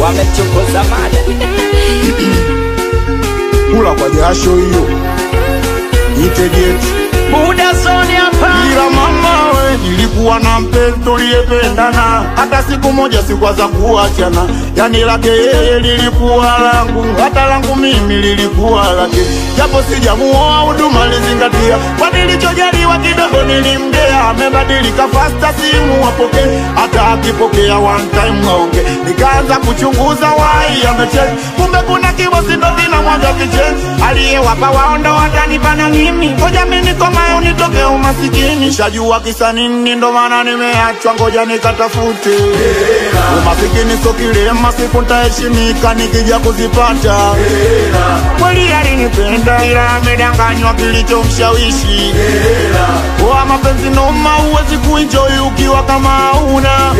wamechokoza mada kula kwa jasho hiyo itegeti buda zoni hapa ila mama we nilikuwa na mpenzi tuliyependana hata siku moja sikwaza kuachana yani lake yeye lilikuwa langu hata langu mimi lilikuwa lake japo sijamuoa huduma lizingatia kwa nilichojaliwa kidogo nilimgea amebadilika fasta simu wapoke hata akipokea one time aonge nikaanza kuchunguza wai amecheki kumbe kuna kibosi ndo vinamwaga vichenzi aliyewapa waondo watanipa na mimi ngoja mimi nikomayo nitoke umasikini shajua kisa nini ndo maana nimeachwa ngoja nikatafute umasikini so kilema siku ntaheshimika nikija kuzipata kweli alinipenda ila amedanganywa kilichomshawishi wa mapenzi noma huwezi kuenjoy ukiwa kama hauna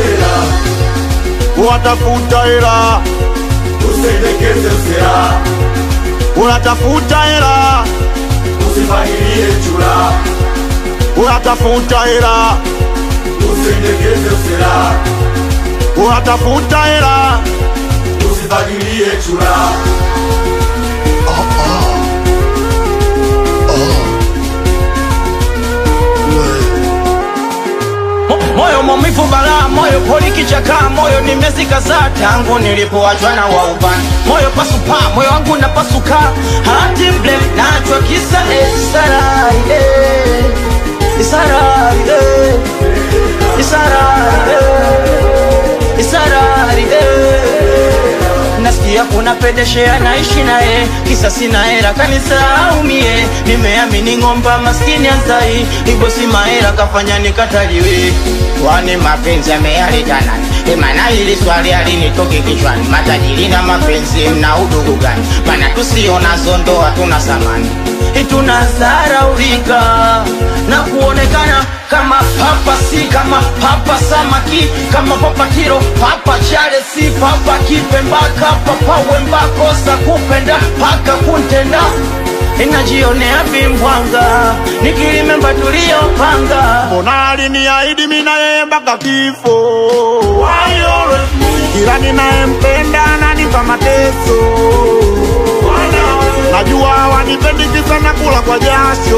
watafuta hela Usendekeze usera, unatafuta hela usifahirie chura. unatafuta hela Usendekeze usera, unatafuta hela usifahirie chura. Mo- moyo maumivu balaa moyo poli kichaka moyo nimezika saa tangu nilipoachwa na waubani moyo pasupa moyo wangu napasuka hati mble nachwa kisa esaraide isaraide isaraide isaraide nasikia kuna pedeshea naishi naye kisa sina hera kanisaumie nimeamini ng'omba maskini anzai ibosi mahera kafanya nikataliwe kwani mapenzi ameyaletana emana ili swali alinitoke kichwani matajiri na mapenzi mna udugu gani mana tusiona zondoa tuna samani tunazaraulika na kuonekana kama papa si kama papa samaki kama papa kiro papa chale si papa kipembaka papa wembakosa kupenda paka kuntenda inajionea vimbwanga nikilimemba tuliyopanga mbona aliniahidi mimi na yeye mpaka kifo kila ninayempenda ananipa mateso najua wanipendi kisa na kula kwa jasho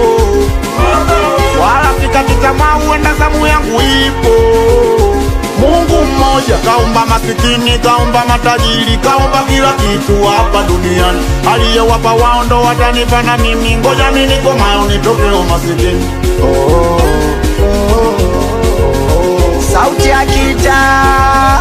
wala sikati tamaa huenda zamu yangu ipo Mungu mmoja kaumba masikini, kaumba matajiri, kaumba kila kitu hapa duniani. Aliyewapa wao ndo watanipa na mimi, ngoja mimi nikomayo nitoke umasikini. Oh, oh, oh, oh. sauti ya kitaa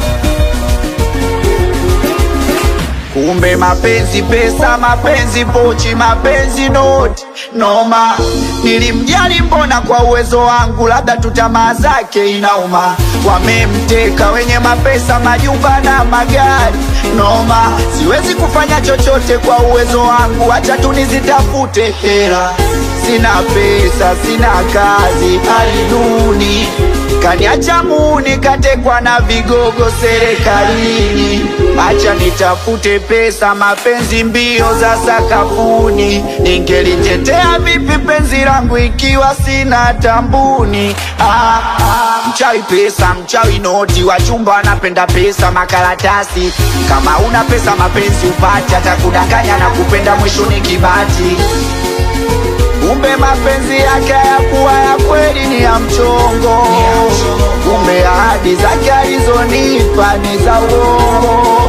kumbe mapenzi pesa mapenzi pochi mapenzi noti noma nilimjali mbona kwa uwezo wangu labda tu tamaa zake inauma wamemteka wenye mapesa majumba na magari noma siwezi kufanya chochote kwa uwezo wangu hacha tu nizitafute hela sina pesa sina kazi hali duni kaniacha muni katekwa na vigogo serikalini acha nitafute pesa mapenzi mbio za sakafuni ningelitetea vipi penzi langu ikiwa sina tambuni ah, ah, mchawi pesa mchawi noti wachumba wanapenda pesa makaratasi kama una pesa mapenzi upati hata kudanganya na kupenda mwisho ni kibati kumbe mapenzi yake hayakuwa ya kweli ni ya mchongo kumbe ahadi zake alizonipa ni za uongo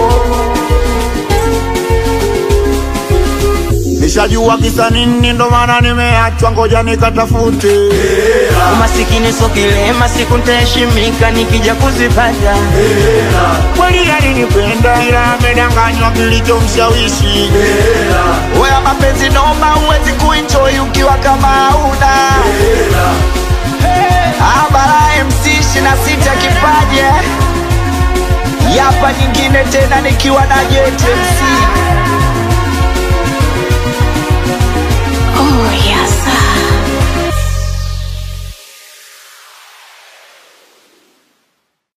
Nishajua kisa nini, ndo maana nimeachwa, ngoja nikatafute. umasikini so kilema siku ntaheshimika nikija kuzipata Kweli alinipenda, ila amedanganywa kilichomshawishi. Wewe mapenzi noma, huwezi kuenjoy ukiwa kama hauna Abara MC ishirini na sita kipaje yapa nyingine tena nikiwa na Jet MC Oh, yes.